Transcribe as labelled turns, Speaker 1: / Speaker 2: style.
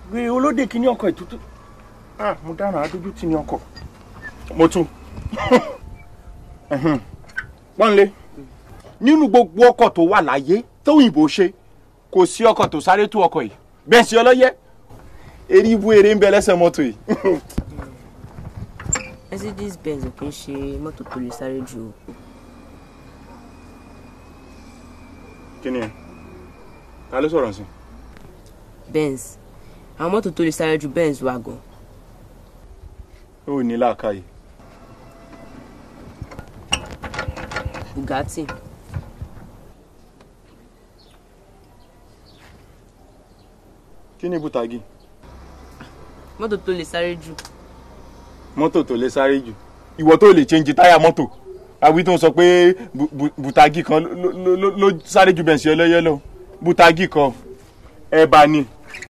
Speaker 1: gbé olóde kìíní ọkọ̀ ìtútù ah mo dáná adójú tì ní ọkọ̀ mo tún pọ́nlé nínú gbogbo ọkọ̀ tó wà láyé tóyìnbó ṣe kò sí ọkọ̀ tó sáré tó ọkọ̀ yìí bẹ́ẹ̀ sí ọlọ́yẹ eré ibú eré ń bẹ lẹ́sẹ̀ mọ́tò yìí.
Speaker 2: Mercedes Benz ò kì í ṣe mọ́tò tó lè sáré jù o.
Speaker 1: kí ni ẹ ta ló sọ̀rọ̀ sí.
Speaker 2: Benz àwọn mọ́tò tó lè sáré ju Benz wà gan.
Speaker 1: ó ní làákàyè.
Speaker 2: Bugatti
Speaker 1: kí ni bùtàgì
Speaker 2: mọ́tò tó lè sáré jù.
Speaker 1: mọ́tò tó lè sáré jù ìwọ tó lè change táyà mọ́tò àwí tó ń sọ pé bu- bu- bùtàgì kan ló- ló ló- ló sáré ju bẹ̀ǹsì ọlọ́yẹ lọ bùtàgì kan ẹ̀bà ni